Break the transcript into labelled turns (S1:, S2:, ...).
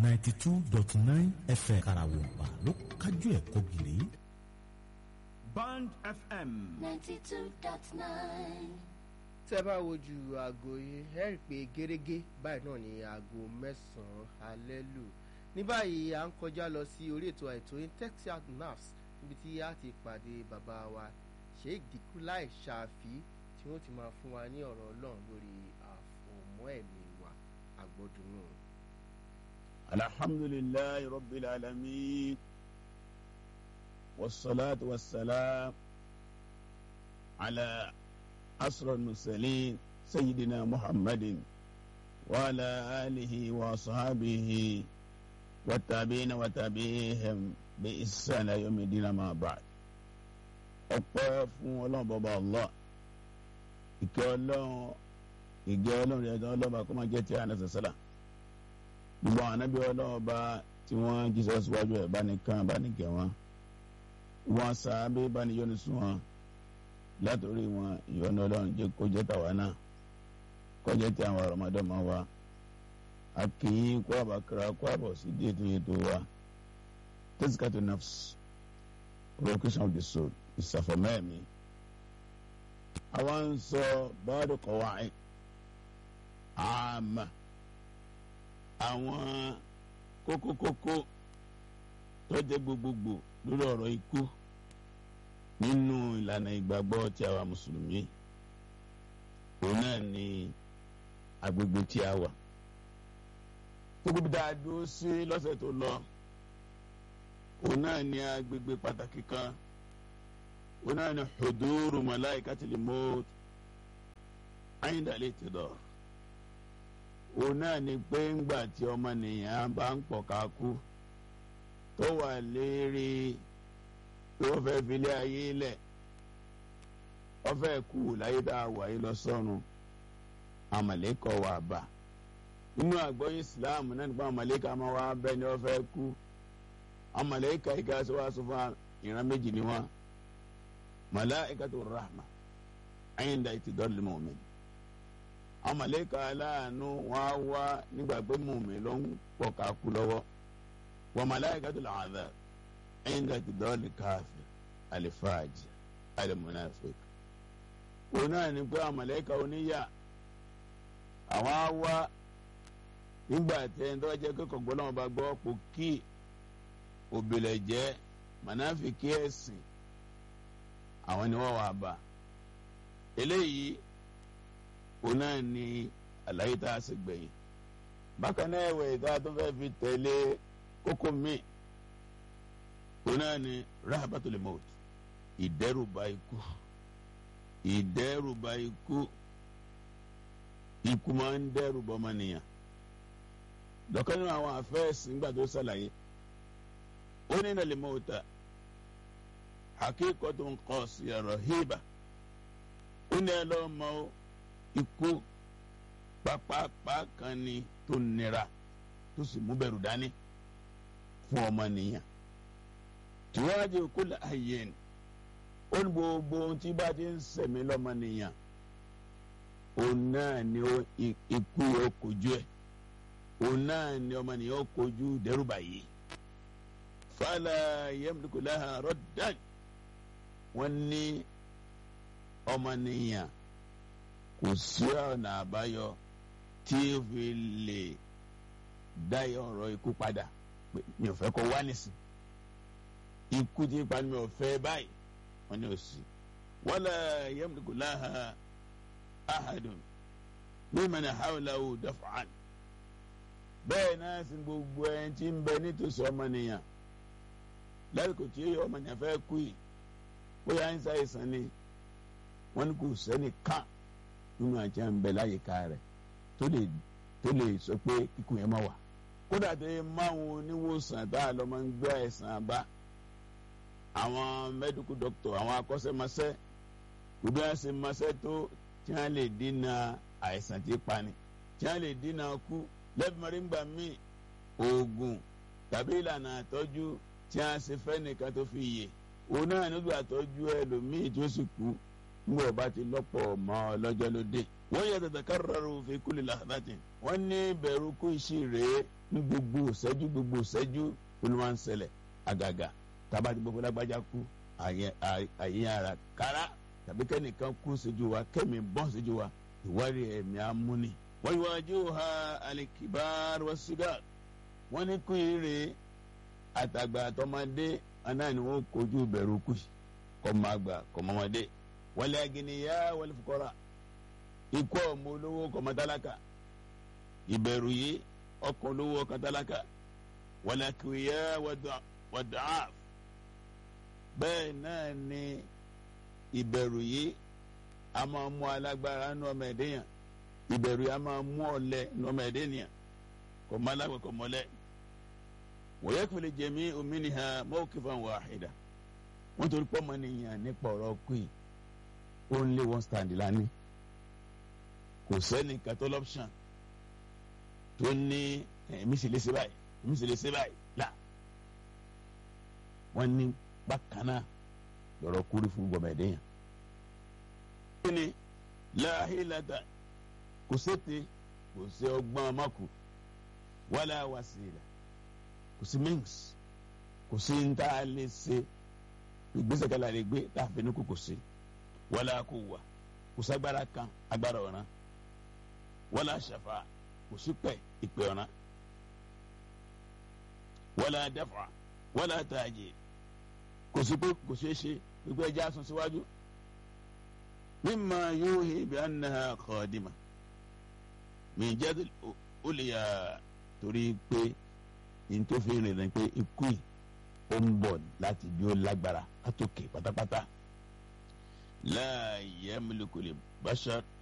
S1: ninety two dot nine fm karawompa ló kájú ẹ̀ kọ́gìrì.
S2: Band FM.
S3: ninety two dot nine.
S4: tẹ́ bá wojú aago yìí ẹ rí i pé gẹ́gẹ́ báyìí náà ni aago mẹ́sàn-án alẹ́ lù ní báyìí à ń kọjá lọ sí orí ètò àìtó intexiat nafs níbi tí a ti pàdé bàbá wa sheikh dikulai ṣàfi tí wọ́n ti máa fún wa ní ọ̀rọ̀ ọlọ́run lórí àfọ̀mọ́ ẹ̀mí wa àgbọ̀dùnú.
S5: الحمد لله رب العالمين والصلاة والسلام على أسر المرسلين سيدنا محمد وعلى آله وأصحابه والتابعين وتابعيهم بإحسان يوم الدين ما بعد ọpẹ́ fún Ọlọ́run bọba Allah ìkẹ́ Ọlọ́run ìgẹ́ Ọlọ́run ẹjọ Ọlọ́run kó máa jẹ́ ti àná sàṣàlà gbogbo àwọn anábì Ọlọ́run bá tí wọ́n jíṣẹ́ síwájú ẹ̀ bá ní kàn bá ní kẹ́ wọn wọn sàábé bá ní yọ́nú sún wọn látòrí wọn ìyọ́nú Ọlọ́run jẹ́ kó jẹ́ tàwa náà kó jẹ́ ti àwọn ọmọdéọmọ wa a kì í kó àbàkàrà kó àbọ̀ sí díẹ̀ tó yẹ tó wa tazkiyatu nafs purification of the soul ìsàfọ̀mẹ́ẹ̀mí àwọn ń sọ báàdù qawaid àmà àwọn kókókókó tó jẹ́ gbogbogbò lórí ọ̀rọ̀ ikú nínú ìlànà ìgbàgbọ́ tí àwa mùsùlùmí òun náà ni agbègbè tí a wà gbogbo bí dáa dúró sí lọ́sẹ̀ tó lọ òun náà ni agbègbè pàtàkì kan òun náà ni huduru malaikatil maut inda al-ihtidar òun náà ni pé ńgbà tí ọmọnìyàn bá ń pọ̀ ká kú tó wà lérí pé wọ́n fẹ́ filé ayé lẹ̀ wọ́n fẹ́ kú láyé tá a wà yìí lọ sọ́run àmàlẹ́kọ̀ wà bá nínú àgbọ́yé Islam náà nípa àmàlẹ́kọ̀ àmọ́ wa bẹ́ẹ̀ ni wọ́n fẹ́ kú àmàlẹ́kọ̀ ìka sọ wá sọ fún ìran méjì ni wọ́n malaikatu rahma inda itidọ́lì mu'min amaleka aláàánú wọn á wá nígbà pé mu'min ló ń pọ̀ ká kú lọ́wọ́ wa malaikatul adhab inda itidọ́lì káfir alifáàjì alimunafik òun náà ni pé amaleka oníyà àwọn á wá nígbà tẹ́ ń tọ́jú pé kọ̀gbọ́n náà bá gbọ́ pò kí òbílẹ̀ jẹ́ manáfikí ẹ̀sìn àwọn ni wọ́n wà bá eléyìí òun náà ni àlàyé tá a sì gbẹ̀yìn bákan náà ẹ̀wẹ̀ ìta tó fẹ́ fi tẹ̀lé kókó míì òun náà ni rahabatul maut ìdẹ́rùbà ikú ìdẹ́rùbà ikú ikú máa ń dẹ́rùbà ọmọnìyàn lọ́kàn nínú àwọn àfẹ́ẹ̀sì ńgbà tó ṣàlàyé ó ní ìnàlẹ́ mọ́ta hakikotun qasiya rahiba ó ní ẹ lọ́ọ́ mọ ikú pápápá kan ni tó nira tó sì mú bẹ̀rù dání fún ọmọnìyàn tìwájú kulla hayyin ó ní gbogbo ohun tí bá ti ń sẹ̀mí lọ́mọnìyàn òun náà ni ikú yóò kojú ẹ̀ òun náà ni ọmọnìyàn yóò kojú dẹ́rùbà yìí fala yamliku laha raddan wọ́n ní ọmọnìyàn kò sí ọ̀nà àbáyọ tí ó fi lè dá ọ̀rọ̀ ikú padà mi ò fẹ́ kó wá nísìn ikú tí ipa mi ò fẹ́ báyìí wọ́n ní òsì wala yamliku laha ahadun mimman hawlahu daf'an bẹ́ẹ̀ náà sì gbogbo ẹni tí ń bẹ nítòsí ọmọnìyàn lásìkò tí ọmọnìyàn fẹ́ kú yìí bóyá ń ṣàìsàn ni wọn kò sẹ́ni kàn nínú àti àǹbẹ̀ láyìíká rẹ̀ tó lè tó lè sọ pé kíkú yẹn má wà kódà tó yẹ máwọn oníwòsàn tá a lọ máa ń gbé àìsàn bá àwọn mẹdíkù dọkítọ àwọn akọ́ṣẹ́mọṣẹ́ kò bí wọ́n ṣe mọṣẹ́ tó tí wọ́n lè dínà àìsàn tí pani tí wọ́n lè dínà kú lẹ́bùmọ́rìngbà míì oògùn tàbí ìlànà àtọ́jú tí wọ́n ṣe fẹ́ nìkan tó fi yè òun náà nílò àtọ́jú ẹlòmíì tí ó sì kú nígbà bá ti lọ́pọ̀ mọ́ ọ lọ́jọ́ ló dé. wọ́n yẹ tètè kárọ̀rọ̀ fi kulli lahdatin. wọ́n ní bẹ̀rù kú iṣẹ́ rèé ní gbogbo ìṣẹ́jú gbogbo ìṣẹ́jú ló máa ń ṣẹlẹ̀ àgàgà tába ti gbogbo lágbájá kú àyè ara kára tàbí kẹ́nìkan kú ṣojú wa kẹ́mi bọ́n ṣojú wa ìwárí ẹ̀mí amúni. wọ́n yíwá ojú ha alikibar wa sigar wọ́n ní kú ire àtàgbà àtọmọdé aná ni wọ́n kojú bẹ̀rù kù kọ́ máa gbà kọ́ mọ́mọdé wọlé agìnìyà wọlé fukọ́ra ikú ọmọ olówó kọ́mọ tálákà ìbẹ̀rù yìí ọkọ̀ olówó ọkọ̀ tálákà wọlé akìwìyà wọ̀dàáf bẹ́ẹ̀ náà ni ìbẹ̀rù yìí a máa mú alágbára nù ọmọ ẹ̀dẹ́yàn ìbẹ̀rù yìí a máa mú ọ̀lẹ nù ọmọ ẹ̀dẹ́yàn kò má lágbà kò mọ́lẹ̀ wọ́n yẹ kí wọ́n lè jẹ̀mí òmìnira mawqifan wahida wọ́n torí pọ́ mọ́ nìyàn nípa ọ̀rọ̀ queen only one stand lánìí kò sẹ́ni catholic option tó ní èmi sì lè ṣe báyìí èmi sì lè ṣe báyìí là wọ́n ní bákan náà lọ́rọ̀ kúrú fún gbọmọdéyàn. kí ni láhìlátà kò sété kò sí ọgbọ́n ọmọkù wàlá wàsílà kò sí minks kò sí ntá lè ṣe ìgbésẹ̀ kan láre gbé láàfin kò kò sí wàlá kò wà kò ságbára kan agbára ọ̀ràn wàlá ṣàfà kò sí pẹ̀ ìpè ọ̀ràn wàlá dáfà wàlá tààjì kò sí pé kò ṣeé ṣe gbogbo ẹja sún síwájú mímọ yóò hí bí anaha kọ́ọ̀dìmà mi jẹ́ ó lè yà torí pé ntòfin rẹ̀ ni pé ikú yìí ó ń bọ̀ láti bí ó lágbára látòkè pátápátá láàyè mílíkùlì bashar